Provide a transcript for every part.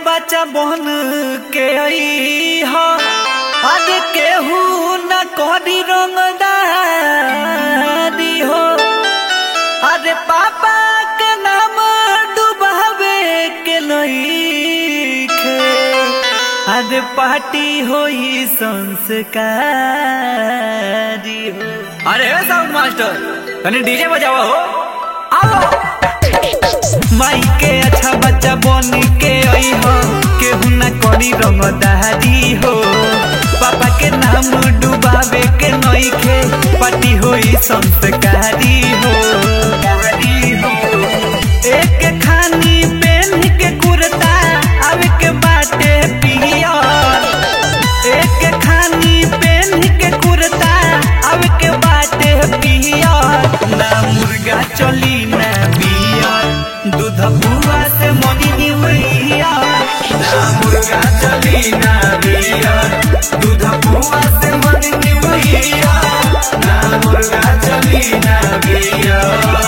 बच्चा बन के आई हो आज केहू न करी रंगदारी हो अरे पापा के नाम डुबावे के नईखे अरे पार्टी होई संस्कारी हो अरे हे साउंड मास्टर तनी डीजे बजावा हो आओ माई के अच्छा बच्चा बन के आई हो केहू ना करी रंगदारी हो पापा के नाम डुबावे के नईखे पार्टी होई संस्कारी हो एक खानी पेन के कुर्ता आवे के बाटे पियर एक खानी पेन के कुर्ता आवे के बाटे पियर ना मुर्गा चली ना बियर दूध बुआ से मनी निवैया ना मुर्गा चली ना बियर दूध बुआ से मनी निवैया ना मुर्गा चली ना बियर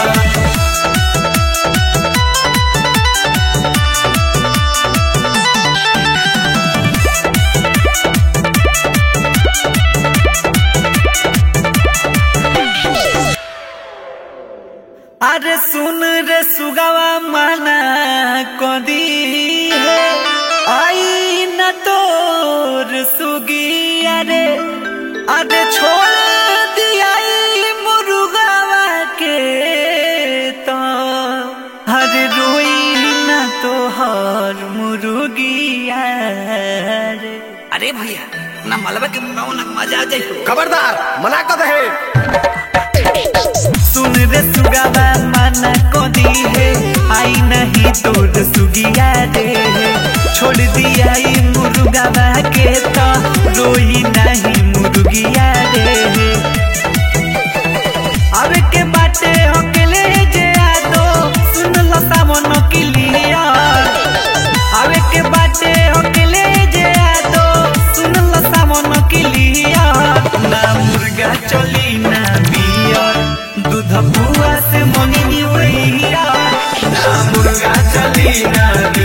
अरे सुन रे सुगवा माना कदी है आई न तोर सुगी अरे अरे छोड़ दिया ई मुर्गवा के तो हर रोई न तोहर मुर्गिया रे अरे भैया ना मलबा के मुकाओ ना मजा आ जाए खबरदार मना कर रहे सुन रे सुगावा मना को दी है आई नहीं तोर सुगिया रे छोड़ दिया ई मुर्गावा के तो रोई नहीं मुर्गिया रे अब के बाटे हकले जे आदो सुन लो सामन किलिया अब के बाटे हकले जे आदो सुन लो सामन किलिया ना मुर्गा चली ना बियर दूध बुआ से मनी निवैया ना मुर्गा चली ना बियर